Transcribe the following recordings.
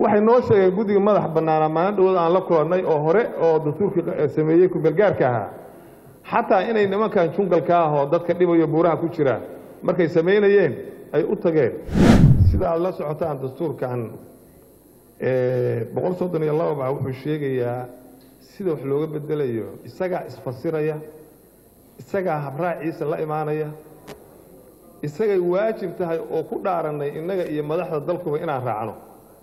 waxay noo sheegeen guddiga madax bannaana maalin dhawood aan la kulannay oo hore oo dastuurkii sameeyey kumeelgaarka ahaa xataa inay nimankan jungalka ah oo dadka dhibayo buuraha ku jira markay samaynayeen ay u tageen sida aad la socotaan dastuurkan boqol soddon iyo laba baa wuxuu sheegayaa sida wax looga bedelayo isagaa isfasiraya isagaa habraaciisa la imaanaya isagay waajib tahay oo ku dhaarannay innaga iyo madaxda dalkuba inaan raacno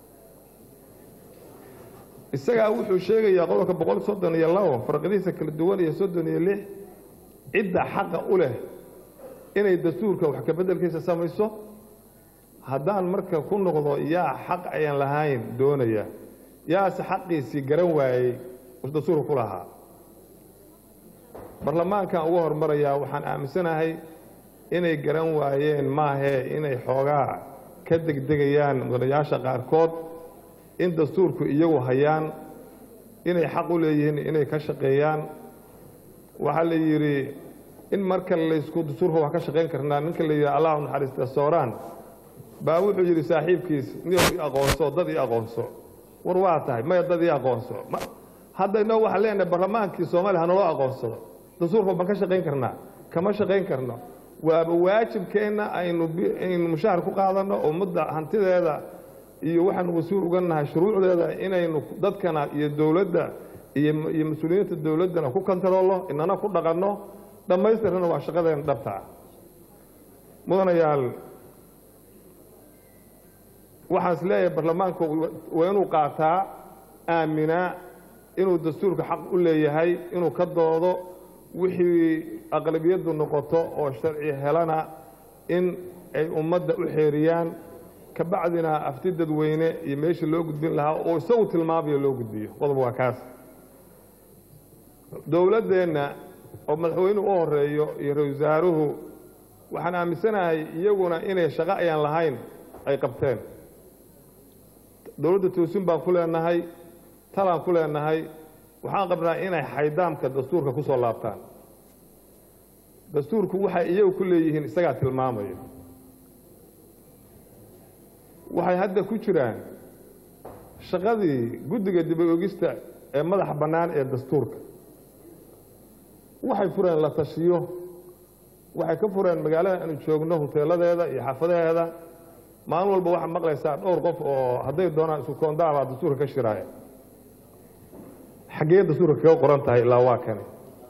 isagaa wuxuu sheegayaa qodobka boqol soddon iyo labo farqadihiisa kala duwan iyo soddon iyo lix cidda xaqa u leh inay dastuurka wax ka beddelkiisa samayso haddaan marka ku noqdo yaa xaq ayaan lahayn doonaya yaase xaqiisii garan waayey dastuurka ku lahaa barlamaankan uga hormarayaa waxaan aaminsanahay inay garan waayeen maahee inay xoogaa ka degdegayaan mudanayaasha qaarkood in dastuurku iyagu hayaan inay xaq u leeyihiin inay ka shaqeeyaan waxaa la yidhi in marka laysku dastuurka wax ka shaqayn karnaa ninka la yidhi allahu naxariista sooraan baa wuxuu yidhi saaxiibkiis niyow i aqoonso dad ii aqoonso war waa tahay maya dad ii aqoonso hadda inoo waxaan leenahay barlamaankii soomaaliya hanaloo aqoonsado dastuurka baan ka shaqayn karnaa kama shaqayn karno waaba waajibkeenna aynu aynu mushahar ku qaadanno ummadda hantideeda iyo waxaanu mas-uul uga nahay shuruucdeeda inaynu dadkana iyo dowladda iyo iyo mas-uuliyiinta dowladdana ku kontaroolno inana ku dhaqanno dhammaystirana waa shaqadeena dhabtaa mudanayaal waxaan is leeyahay barlamaanku waa inuu qaataa aaminaa inuu dastuurka xaq u leeyahay inuu ka doodo wixii aqlabiyaddu noqoto oo sharci helana in ay ummadda u xeeriyaan kabacdina afti dadweyne iyo meeshii loo gudbin lahaa oo isagu tilmaamayo loo gudbiyo qodob waa kaas dowladdeenna oo madaxweynuhu u horeeyo iyo ra-isul wasaaruhu waxaan aaminsanahay iyaguna inay shaqo ayaan lahayn ay qabteen dowladda toosin baan ku leenahay talaan ku leenahay waxaan qabnaa inay xaydaamka dastuurka ku soo laabtaan dastuurku waxay iyagu ku leeyihiin isagaa tilmaamaya waxay hadda ku jiraan shaqadii guddiga dib-ogista ee madaxa bannaan ee dastuurka waxay fureen la tashiyo waxay ka fureen magaalada aanu joogno huteeladeeda iyo xaafadaheeda maalin walba waxaad maqlaysaa dhowr qof oo hadday doonaan isku koondaabaa dastuurka ka shiraaya xaggee dastuurka kaga qoran tahay ilaa waa kani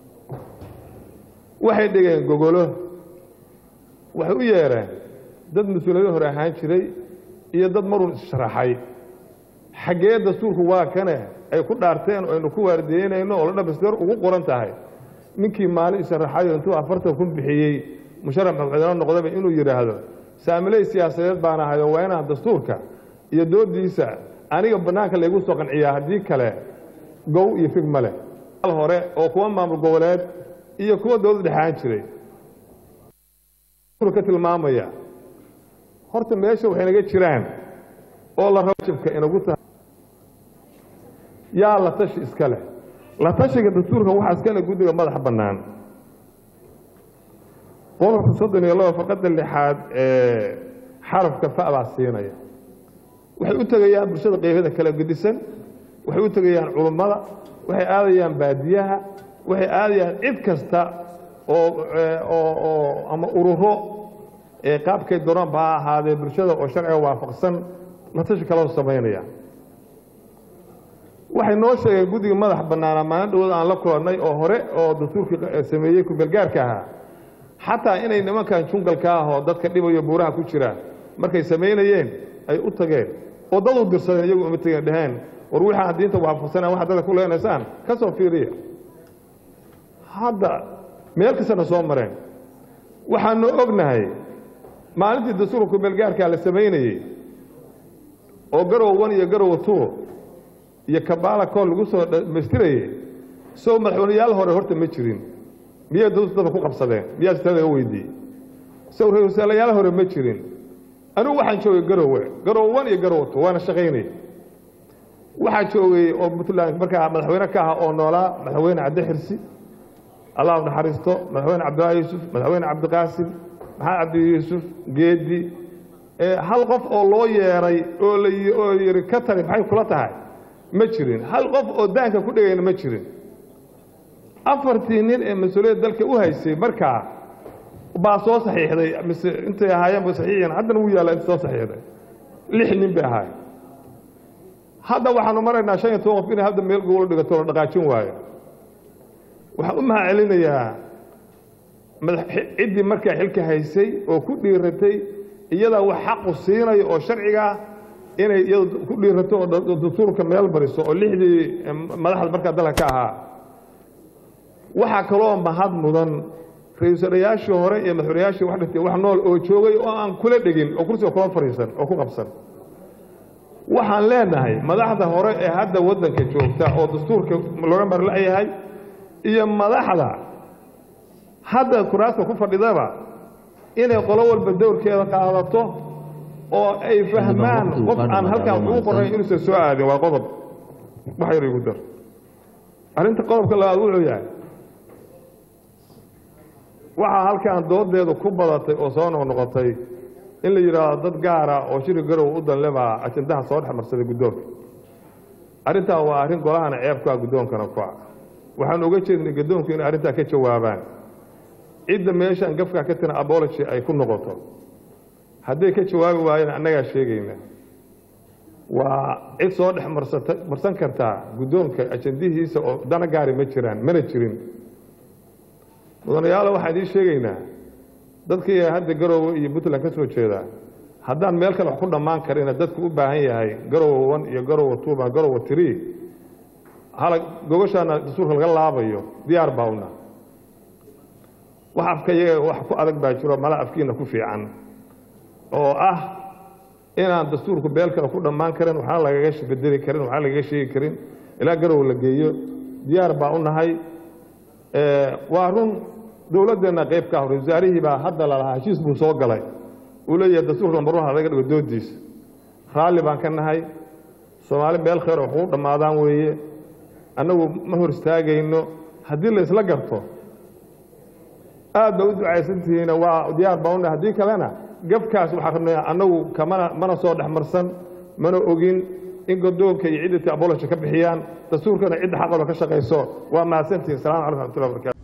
waxay dhigeen gogolo waxay u yeedheen dad mas-uuliyado hore ahaan jiray iyo dad marun issharaxay xaggee dastuurku waa kane ay ku dhaarteen oo aynu ku waardiyeynayno oo la dhamaystir ugu qoran tahay ninkii maalin isharaxayo intuu afartan kun bixiyey musharax madaxweyne noqdaba inuu yidhaahdo saamiley siyaasadeed baan ahayo waa inaan dastuurka iyo doodiisa aniga bannaanka laygu soo qanciyaa haddii kale gow iyo fig ma leh hore oo kuwa maamul goboleed iyo kuwa dowlad dhexaan jiray ka tilmaamaya horta meesha waxay naga jiraan oo la rabjibka inagu tahay yaa la tashi iska leh la tashiga dastuurka waxaa iska leh guddiga madaxa bannaan qodobka soddon iyo laba farqadda lixaad ee xarafka fa baa siinaya waxay u tegayaan bulshada qeybada kala gedisan waxay u tegayaan culummada waxay aadayaan baadiyaha waxay aadayaan cid kasta oo oo ama ururo ee qaabkay doonanba ha ahaadee bulshada oo sharciga waafaqsan la tashi kaloo samaynaya waxay noo sheegeen guddiga madax bannaana maalin dhawood aan la kulannay oo hore oo dastuurkii sameeyey kumeelgaarka ahaa xataa inay nimankan jungalka ah oo dadka dhibayo buuraha ku jira markay samaynayeen ay u tageen oo dad u dirsadeen iyagu uma tegeen dheheen war wixaan diinta waafaqsanaan waxaad dadka ku leenaysaan ka soo fiiriya hadda meel kastana soo mareen waxaanu ognahay maalintii dastuurka kumeelgaarkaa la samaynayey oo garow wan iyo garowa tuur iyo kabaala kool lagu soo dhamaystirayey soo madaxweyneyaal hore horta ma jirin miyay dadka ku qabsadeen miyaa sitaa laga weydiiyey sow ra-iisaalayaal hore ma jirin anigu waxaan joogay garowe garow wan iyo garowa tuur waana shaqaynay waxaa joogay oo puntland markaa madaxweyne ka aha oo noolaa madaxweyne cabdi xirsi allah naxariisto madaxweyne cabdillaahi yuusuf madaxweyne cabdiqaasim maxamed cabdi yuusuf geedi hal qof oo loo yeeray oo laoo yidhi ka tali maxay kula tahay ma jirin hal qof oo daanka ku dhegayna ma jirin afartii nin ee mas-uuliyadda dalka u haysay markaa baa soo saxiixday mise intay ahaayeen ba saxiixiyeen haddana wuu yaalla inta soo saxiixday lix nin bay ahaayeen hadda waxaanu maraynaa shan iyo toban qof inay hadda meel gogolo dhigato la dhaqaajin waayo waxaan u mahad celinayaa ciddii markaa xilka haysay oo ku dhiiratay iyadaa wax xaqu siinayo oo sharcigaa inay iyadu ku dhiirato oo dastuurka meel bariso oo lixdii madaxda markaa dalka ka ahaa waxaa kaloo mahad mudan ra-iisalayaashii hore iyo madaxweynayaashii wax dhintay wax nool oo joogay oo aan kula dhegin oo kursiga kula fadhiisan oo ku qabsan waxaan leenahay madaxda hore ee hadda waddanka joogta oo dastuurka looga marla'yahay iyo madaxda hadda kuraasta ku fadhidaba inay qolo walba dowrkeeda qaadato oo ay fahmaan qof aan halkaan ugu qorayn inuusan soo aadin waa qodob wax yar igu dar arrinta qodobka labaad wuxuu yahay waxaa halkaan doodeedu ku badatay oo soo noqnoqotay in la yidhaahdo dad gaara oo shiri garow u danlebaa ajandaha soo dhex marsaday guddoonka arrintaa waa arrin golahana ceeb ku ah guddoonkana ku ah waxaan oga jeednay guddoonku inay arrintaa ka jawaabaan cidda meeshaan gafkaa ka tiran abology ay ku noqoto hadday ka jawaabi waayeen annagaa sheegayna waa cid soo dhex marsata marsan kartaa guddoonka ajandihiisa oo dana gaari ma jiraan mana jirin mudanayaalo waxaan idiin sheegaynaa dadkii hadda garoowe iyo puntland ka soo jeeda haddaan meel kale wax ku dhammaan karina dadku u baahan yahay garowe one iyo garowe two ma garowe tree hala gogoshaana dastuurka laga laabayo diyaar baa una wax afka iyaga wax ku adag baa jiro mala afkiina ku fiican oo ah inaan dastuurku beel kale ku dhammaan karin waxna lagaga bedeli karin waxna lagaga sheegi karin ilaa garowe la geeyo diyaar baa u nahay waa run dowladdeenna qayb ka hor wasaarihii baa hadda lalahaa heshiis buu soo galay uu leeyahay dastuurka lambarwaha laga dhigo doodiisa raalli baan ka nahay soomaali meel khayr oo waxu dhammaadaan weeye annagu ma hor istaagayno haddii la isla garto aad ba u ducaysantihiina waa diyaar baa una haddii kalena gafkaas waxaa rabnay annagu kamana mana soo dhex marsan mana ogin in godoonka iyo ciddati aboloja ka bixiyaan dastuurkana cidda xaqalo ka shaqayso waa mahadsantihin salamu calaykum raxmatullahi barkatu